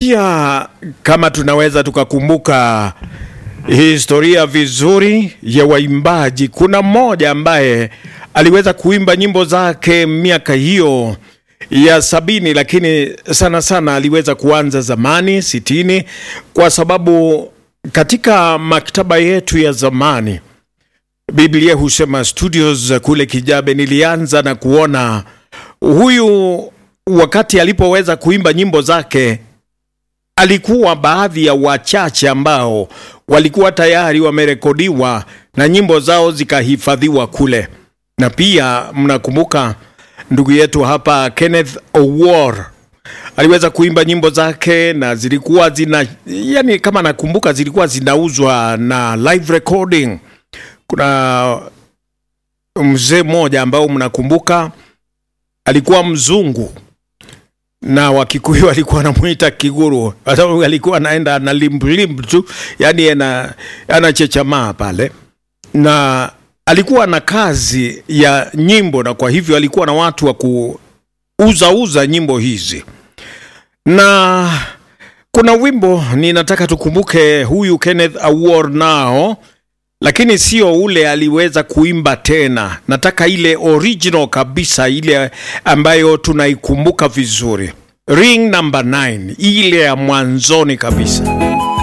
pia kama tunaweza tukakumbuka historia vizuri ya waimbaji, kuna mmoja ambaye aliweza kuimba nyimbo zake miaka hiyo ya sabini, lakini sana sana aliweza kuanza zamani sitini, kwa sababu katika maktaba yetu ya zamani Biblia husema studios kule Kijabe, nilianza na kuona huyu wakati alipoweza kuimba nyimbo zake alikuwa baadhi ya wachache ambao walikuwa tayari wamerekodiwa na nyimbo zao zikahifadhiwa kule, na pia mnakumbuka ndugu yetu hapa Kenneth Owuor aliweza kuimba nyimbo zake na zilikuwa zina, yani kama nakumbuka, zilikuwa zinauzwa na live recording. Kuna mzee mmoja ambao mnakumbuka alikuwa mzungu na Wakikuyu alikuwa anamwita Kiguru, kwa sababu alikuwa anaenda na limbulimbu tu, yani ana anachechamaa pale, na alikuwa na kazi ya nyimbo, na kwa hivyo alikuwa na watu wa kuuzauza nyimbo hizi, na kuna wimbo ninataka tukumbuke huyu Kenneth Awuor nao lakini sio ule aliweza kuimba tena. Nataka ile original kabisa, ile ambayo tunaikumbuka vizuri, ring number 9, ile ya mwanzoni kabisa.